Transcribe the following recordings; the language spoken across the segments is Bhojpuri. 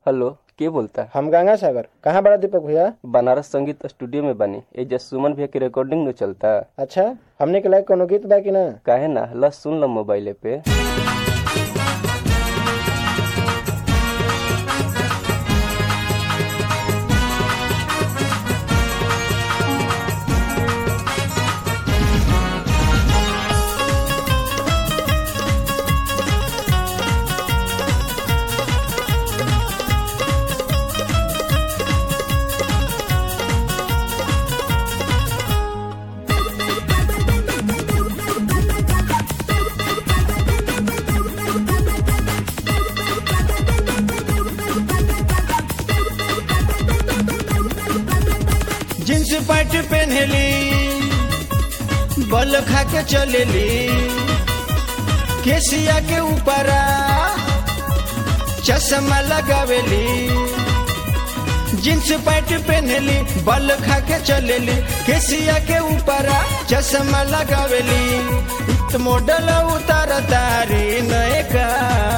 हेलो के बोलता हम गंगा सागर कहाँ बड़ा दीपक भैया बनारस संगीत स्टूडियो में बनी एजा सुमन भैया के रिकॉर्डिंग न चलता अच्छा हमने के लायक कोनो गीत बा कि ना काहे ना ल सुन ल मोबाइले पे जींस पैंट पहनली बल खा के चलेली केसिया के ऊपर चश्मा लगावेली जींस पैंट पहनली बल खा के चलेली केसिया के ऊपर चश्मा लगावेली इत मॉडल उतार तारी नए का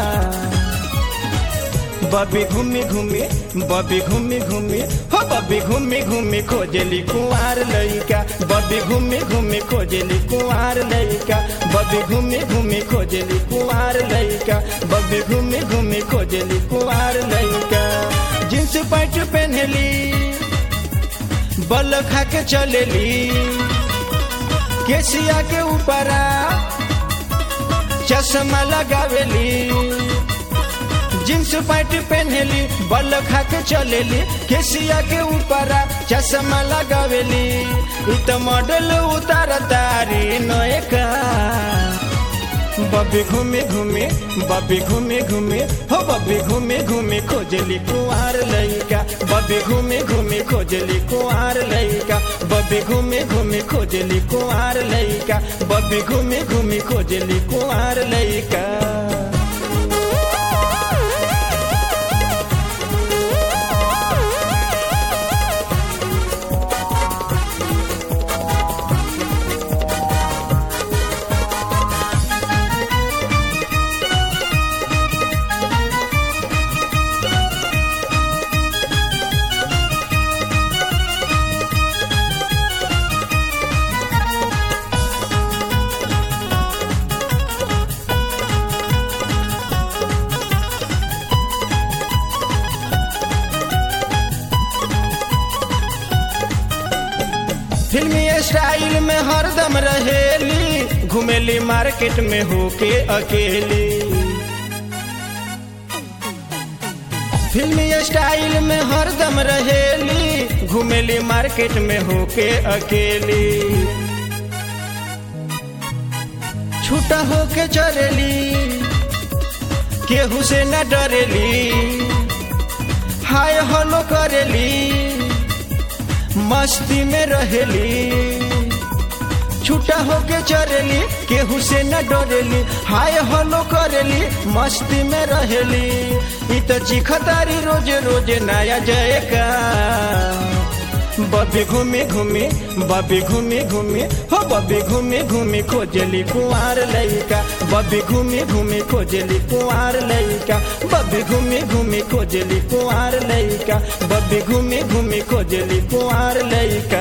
बबी घूमी घूमी बबी घूमी घूमी हो बबी घूमी घूमी खोजली कुंवार लइका बबी घूमी घूमी खोजली कुंवार लइका बबी घूमी घूमी खोजली कुंवार लइका बबी घूमी घूमी खोजली कुंवार लइका जींस पैंट पहनली बल खा के चलेली केसिया के ऊपर चश्मा लगावेली जींस पैंट पहनली बल खा के चलेली केसिया के ऊपर चश्मा लगावेली इ त मॉडल उतार तारी नए का बबी घूमे घूमे बबी घूमे घूमे हो बबी घूमे घूमे खोजली कुंवार लइका बबी घूमे घूमे खोजली कुंवार लइका बबी घूमे घूमे खोजली कुंवार लइका बबी घूमे घूमे खोजली कुंवार लइका फिल्मी स्टाइल में हरदम रहेली घुमेली मार्केट में होके अकेली फिल्मी स्टाइल में हरदम रहेली घुमेली मार्केट में होके अकेली छूटा होके चलेली केहू से न डरेली हाय हलो करेली मस्ती में रहेली छूटा होके चरेली केहू से न डरेली हाय हलो करेली मस्ती में रहेली इ त चिखतारी रोज रोज नया जयका बबी घूमी घूमी बबी घूमी घूमी हो बबी घूमी घूमी खोजली कुंवार लइका बबी घूमी घूमी खोजली कुंवार लइका बबी घूमी घूमी खोजली कुंवार लइका बबी घूमी घूमी खोजली कुंवार लइका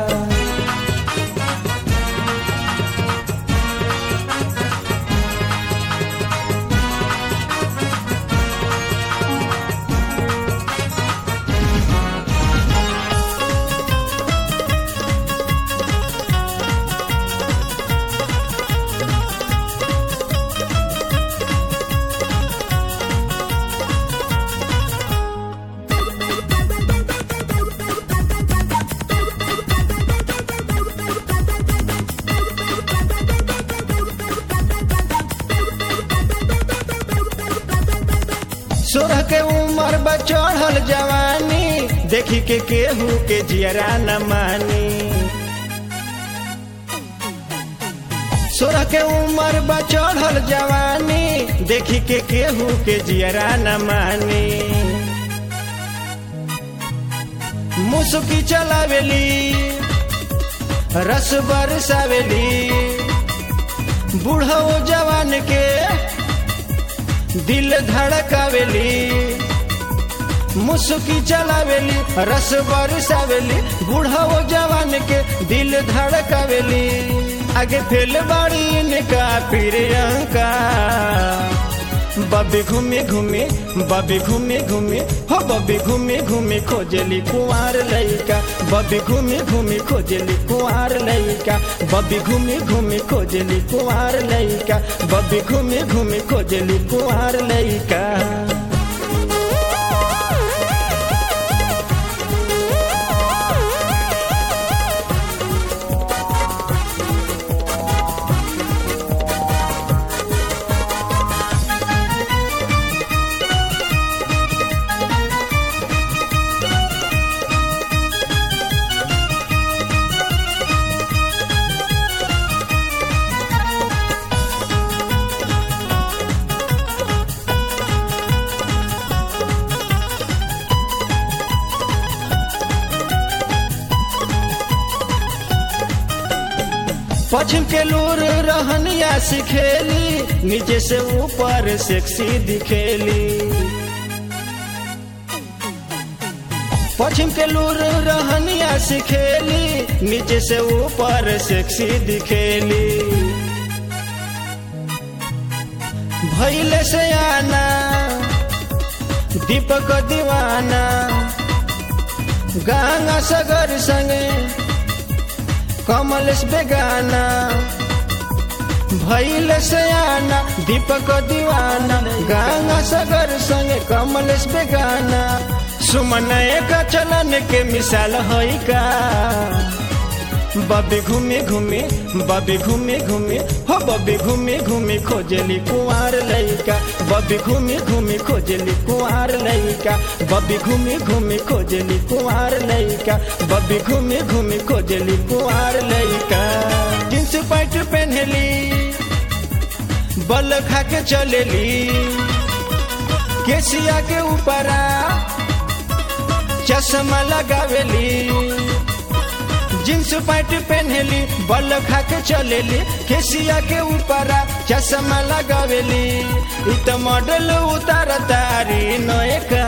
सोरह के उम्र बा चढ़ल जवानी देखी के केहू के जियरा न मानी सोरह के उम्र बा चढ़ल जवानी देखी के केहू के जियरा न मानी मुसुकी चलावेली रस बरसावेली बूढ़ो जवान के दिल धड़कावेली मुसुकी चलावेली रस बरसावेली बूढ़ा वो जवान के दिल धड़कावेली आगे फेल बाड़ी इनका प्रियंका बबी घूमे घूमे बबी घूमे घूमे हो बबी घूमे घूमे खोजली कुंवार लइका बबी घूमे घूमे खोजली कुंवार लइका बबी घूमे घूमे खोजली कुंवार लइका बबी घूमे घूमे खोजली कुंवार लइका पश्चिम के लूर रहनिया सिखेली नीचे से ऊपर सेक्सी दिखेली पश्चिम के लूर रहनिया सिखेली नीचे से ऊपर सेक्सी दिखेली भैले से आना दीपक दीवाना गंगा सगर संगे कमलेश बेगाना भैल से आना दीपक दीवाना गंगा सगर संगे कमलेश बेगाना सुमन एक चलन के मिसाल है का बबी घूमे घूमे बबी घूमे घूमे हो बबी घूमे घूमे खोजली कुंवार लइका बबी घूमे घूमे खोजली कुंवार लइका बबी घूमे घूमे खोजली कुंवार लइका बबी घूमे घूमे खोजली कुंवार लइका जींस पैंट पहनली बल खा के चलेली केसिया के ऊपरा चश्मा लगावेली जींस पैंट पहनली बल खा के चलेली केसिया के ऊपर चश्मा लगावेली इ त मॉडल उतार तारी नयका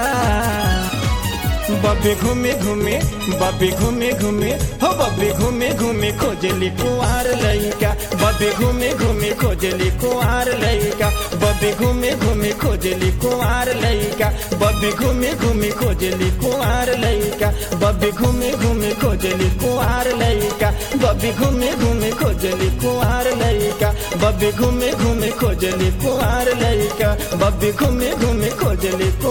बबी घूमे घूमे बबी घूमे घूमे हो बबी घूमे घूमे खोजली कुंवार लइका बबी घूमे घूमे खोजली कुंवार लइका बबी घूमे घूमे खोजली कुंवार लइका बबी घूमे घूमे खोजली कुंवार लइका बबी घूमे घूमे खोजली कुंवार लइका बबी घूमे घूमे खोजली कुंवार लइका बबी घूमे घूमे खोजली कुंवार लइका बबी घूमे घूमे खोजली